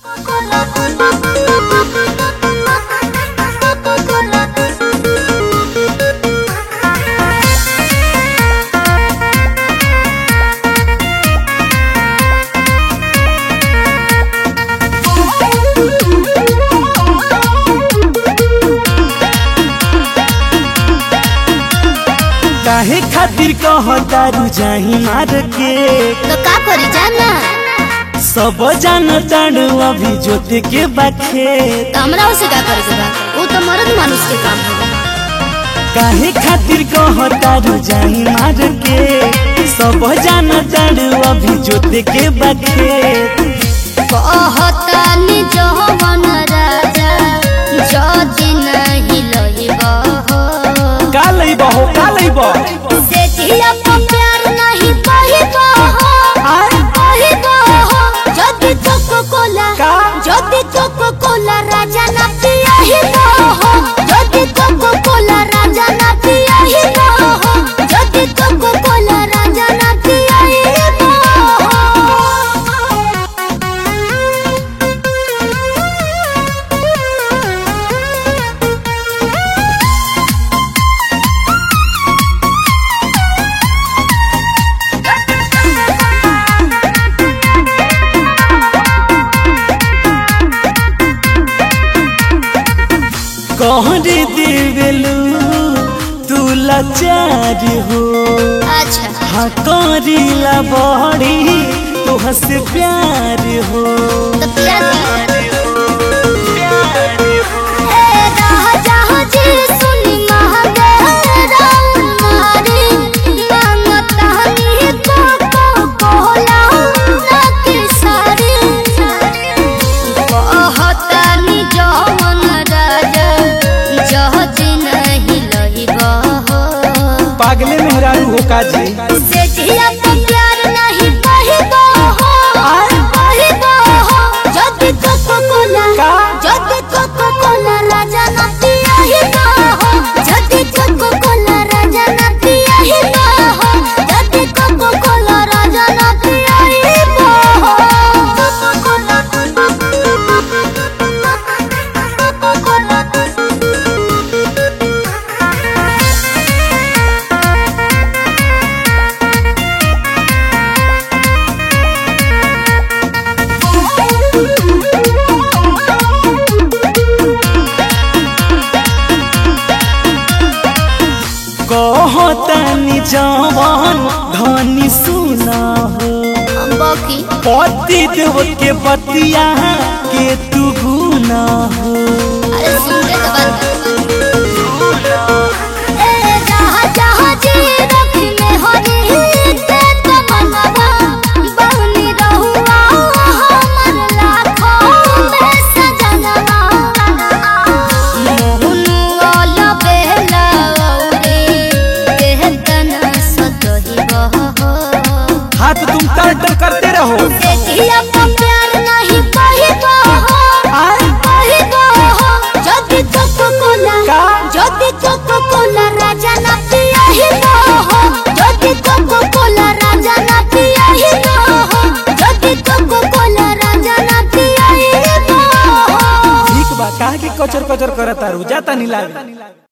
काहे खातिर कहतारू जाही मार के तो का करी जाना सब जान ताड़ू अभी जोते के बाखे तो हमरा उसे का करे के बा वो तो मर्द मानुष के काम है काहे खातिर कहतारू जाही मार के सब जान ताड़ू अभी जोते के बाखे कहतानी जवन राजा जदि नहीं लहिबा हो का लइबो हो का लइबो से जिया पर प्यार नहीं पहिबा हो पहिबा हो जदि कोको कोला का? जदि कोको कोला राजा ना पियाहिबा हो जदि कोको कोला राजा ना पियाहिबा हो जदि कोको कोला राजा ना पियाहिबा कहरे देवेलू तू लाचार हो अच्छा हाँ करीला बड़ी तुह से प्यार हो तो प्यार ए राजा जी सुनी महादेव राउर मारे मांगता नी को कोला ना के सारे कहता नी जवन राजा जह दिन नहीं लहिबा हो पागले मेहरारू हो काजी से जिया पर प्यार नहीं पहिबा हो पहिबा हो जदि कोको कोला का? जदि कोको कोला राजा ना पियाहिबा हो जदि कोको कोला राजा ना पियाहिबा हो जदि कोको कोला राजा ना पियाहिबा हो कोको कोला कोको कोला कहतानी जवान धनी सुना हो बाकी पति देव के बतिया के तू गुना हो अरे सुन के तो बात ए जहाँ जहाँ जी रखने हरी के तो मनवा बहनी रहुआ हमर लाखों में सजनवा मोहनु वाला बेला औरे कहतन सतही बहो हाथ तुम टर्टर करते रहो देखिया पर प्यार नहीं पहिबा हो पहिबा हो जदि कोको कोला का? जदि कोको कोला राजा ना पियाहिबा हो जदि कोको कोला राजा ना पियाहिबा हो जदि कोको कोला राजा ना पियाहिबा हो ठीक बा काहे के कचर कचर करतारू जाता नहीं लागे